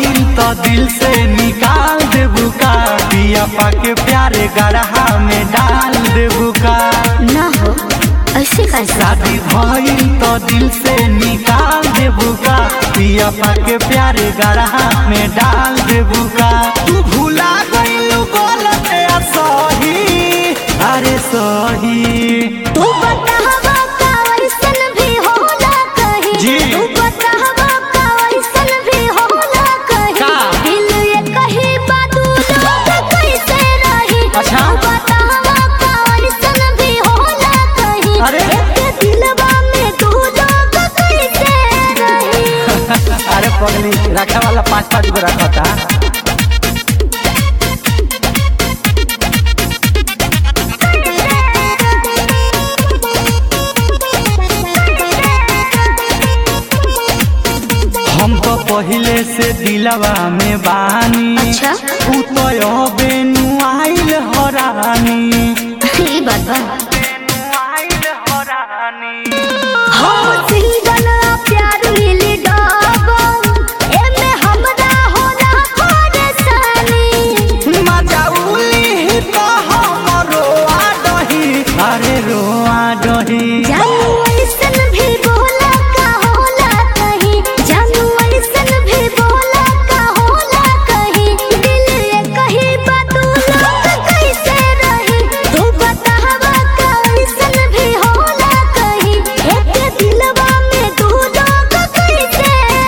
भइल तो दिल से निकाल देबू का पिया पाके प्यारे गढ़ा में डाल देबू का ना हो ऐसे कैसे शादी भइल तो दिल से निकाल देबू का पिया पाके प्यारे गढ़ा में डाल देबू का तू भूला गइलू गलत या सही अरे सही तू बतावा का वैसन भी होला कहीं जी। तू बतावा का वैसन भी होला कहीं का? दिल ये कहीं बातू लोग कैसे रही अच्छा। तू बतावा का वैसन भी होला कहीं अरे। एक दिलवा में दू लोग कैसे रही अरे पगली रखा वाला पाँच पाँच गो रखता हम तो पहले से दिलवा में बानी अच्छा उ तो अबे नुआइल हरानी ये बात बा नुआइल हरानी हम सिंगल आ प्यार मिली डबल एमे हमरा होला परेशानी मजा उली तो हम रोआ डही अरे रोआ डही जानू ऐसन भी बोला का होला कहीं जानू ऐसन भी बोला का होला कहीं दिल ये कहीं बात लोग कैसे रही तू बतावा का ऐसन भी होला कहीं एक दिलवा में दू लोग कैसे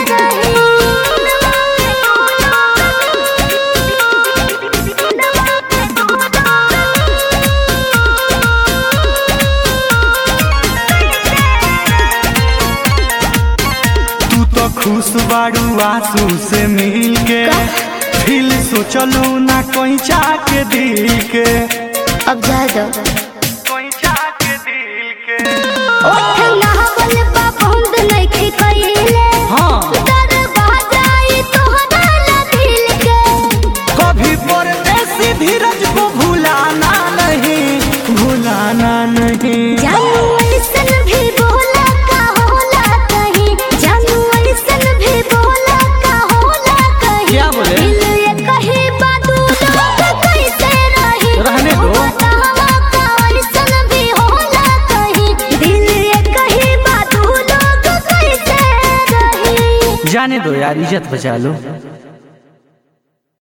तू तो खुश बाड़ू आंसू से मिल के दिल सोचलू ना कोई के दिल के अब जा दो कोई के दिल के ओठ नहावल बा बंद नइखे कइले हाँ दरवाजा ई तोहरा ला दिल के कभी परदेसी धीरज को भुलाना नहीं भुलाना नहीं जानू ऐसन भी बोला का होला कहीं जानू ऐसन भी बोला का होला कहीं क्या बोले? दिल ये कहीं बातू लोग कैसे रही रहने दो। बतावा का ऐसन भी होला कहीं दिल ये कहीं बातू लोग कैसे रही जाने दो यार इज्जत बचा लो